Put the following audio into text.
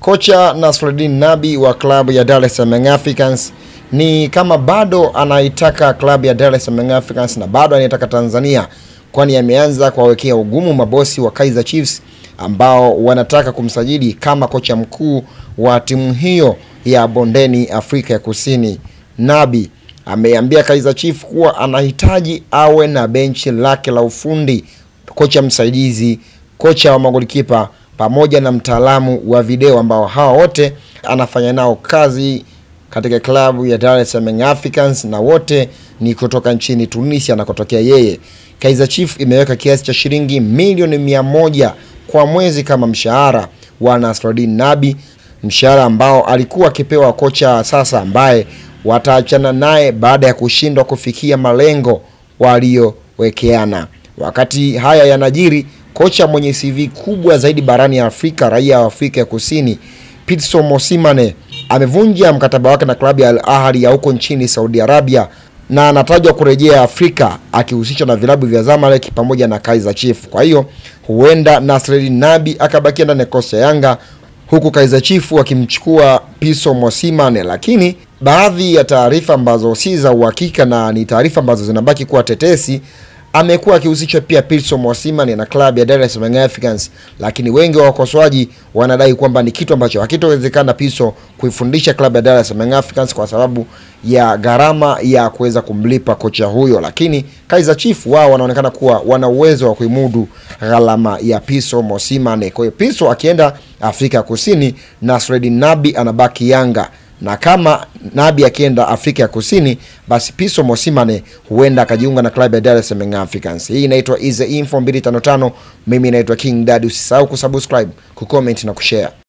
Kocha Nasreddin Nabi wa klabu ya Dar es Salaam Africans ni kama bado anaitaka klabu ya Dar es Salaam Africans na bado anaitaka Tanzania, kwani ameanza kuwawekea ugumu mabosi wa Kaizer Chiefs ambao wanataka kumsajili kama kocha mkuu wa timu hiyo ya bondeni Afrika ya Kusini. Nabi ameambia Kaizer Chiefs kuwa anahitaji awe na benchi lake la ufundi, kocha msaidizi, kocha wa magolikipa pamoja na mtaalamu wa video ambao hawa wote anafanya nao kazi katika klabu ya Dar es Salaam Africans na wote ni kutoka nchini Tunisia anakotokea yeye. Kaizer Chiefs imeweka kiasi cha shilingi milioni mia moja kwa mwezi kama mshahara wa Nasreddin Nabi, mshahara ambao alikuwa akipewa kocha sasa ambaye wataachana naye baada ya kushindwa kufikia malengo waliowekeana. Wakati haya yanajiri, kocha mwenye CV kubwa zaidi barani ya Afrika, raia wa Afrika ya Kusini, Pitso Mosimane amevunja mkataba wake na klabu ya Al Ahly ya huko nchini Saudi Arabia na anatajwa kurejea Afrika akihusishwa na vilabu vya Zamalek pamoja na Kaizer Chiefs. Kwa hiyo huenda Nasreddin Nabi akabakia ndani ya kosi ya Yanga huku Kaizer Chiefs wakimchukua Pitso Mosimane, lakini baadhi ya taarifa ambazo si za uhakika na ni taarifa ambazo zinabaki kuwa tetesi amekuwa akihusishwa pia Pitso Mosimane na klabu ya Dar es Salaam Africans, lakini wengi wa wakosoaji wanadai kwamba ni kitu ambacho hakitowezekana Pitso kuifundisha klabu ya Dar es Salaam Africans kwa sababu ya gharama ya kuweza kumlipa kocha huyo, lakini Kaizer Chiefs wao wanaonekana kuwa wana uwezo wa kuimudu gharama ya Pitso Mosimane. Kwa hiyo Pitso akienda Afrika Kusini, Nasreddin Nabi anabaki Yanga na kama Nabi akienda Afrika ya Kusini, basi Pitso Mosimane huenda akajiunga na klabu ya Dar es Salaam Africans. Hii inaitwa Easy Info 255. Mimi naitwa King Dad. Usisahau kusubscribe, kucomment na kushare.